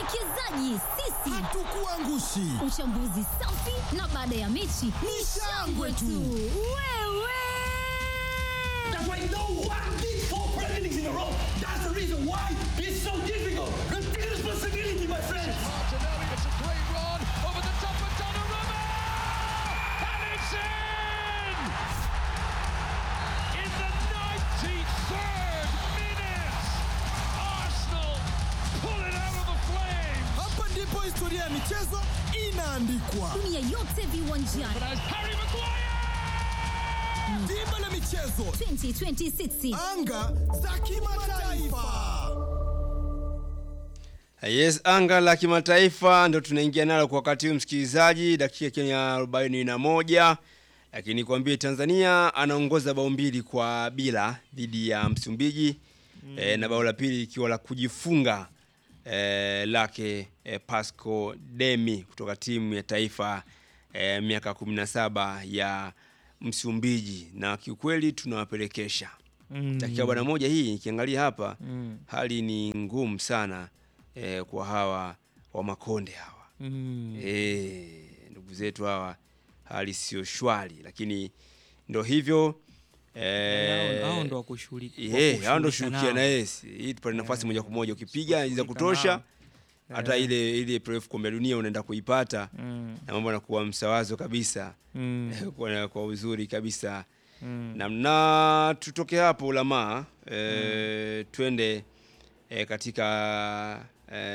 Wawekezaji sisi Hatukuangushi. Uchambuzi safi na baada ya mechi ni shangwe tu. Wewe That's why no one did four Premier Leagues in a row. That's the reason why it's so difficult. Take responsibility, my friends. Martinelli, it's a great run over the top of Donnarumma! And it's in! In the 93rd minute, Arsenal pull it out of the flames! Hapa ndipo historia ya michezo inaandikwa. dunia yote viwanjani But as Harry Maguire! Dimba la michezo, 2026 anga za kimataifa. Yes, anga la kimataifa ndo tunaingia nalo kwa wakati huu msikilizaji, dakika ikiwa ni ya arobaini na moja lakini nikwambie Tanzania anaongoza bao mbili kwa bila dhidi ya Msumbiji mm. e, na bao la pili ikiwa la kujifunga e, lake e, Pasco Demi kutoka timu ya taifa e, miaka 17 ya Msumbiji, na kiukweli tunawapelekesha mm. dakika bwana moja hii nikiangalia hapa mm. hali ni ngumu sana eh, kwa hawa wa Makonde hawa mm. eh, ndugu zetu hawa hali sio shwari, lakini ndo hivyo eh, Hao- hao ndo wakushughulika- eh, hao ndo wakushughulika shughulikia nao. na yes, hii tupate nafasi moja kwa moja, ukipiga za kushughulika kutosha nao. hata ile ile playoff kombe la dunia unaenda kuipata Mm. na mambo yanakuwa msawazo kabisa Mm. kwa, kwa uzuri kabisa na, na tutoke hapo ulamaa e, twende e, katika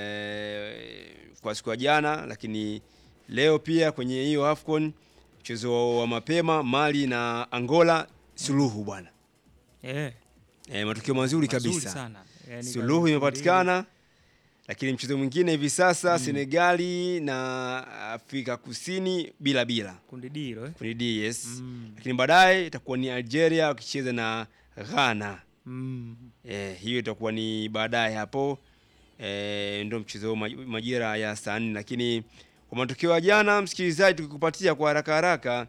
e, kwa siku ya jana, lakini leo pia kwenye hiyo AFCON mchezo wa mapema Mali na Angola suluhu bwana Eh, e, matokeo mazuri mazuri kabisa sana. Yani suluhu kwa- imepatikana lakini mchezo mwingine hivi sasa Senegali na Afrika Kusini bila bila kundi D hilo eh. kwenye DS lakini baadaye itakuwa ni Algeria wakicheza na Ghana. Mm. Eh, hiyo itakuwa ni baadaye hapo eh, ndio mchezo maj- majira ya saa nne, lakini kwa matokeo ya jana, msikilizaji, tukikupatia kwa haraka haraka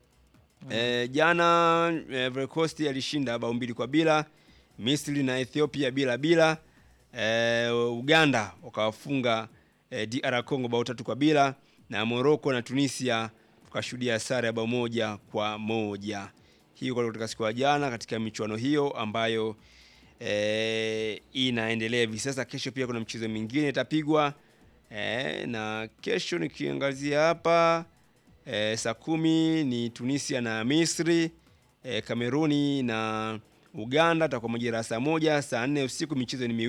eh, jana eh, Ivory Coast alishinda bao mbili kwa bila, Misri na Ethiopia bila bila, eh, Uganda wakawafunga eh, DR Congo bao tatu kwa bila, na Morocco na Tunisia tukashuhudia sare ya bao moja kwa moja. Hiyo kwa kutoka siku ya jana katika michuano hiyo ambayo eh, inaendelea hivi sasa. Kesho pia kuna mchezo mingine itapigwa eh, na kesho nikiangazia hapa eh, saa kumi ni Tunisia na Misri eh, Kameruni na Uganda, takuwa majira ya saa moja, saa nne usiku michezo ni miwili.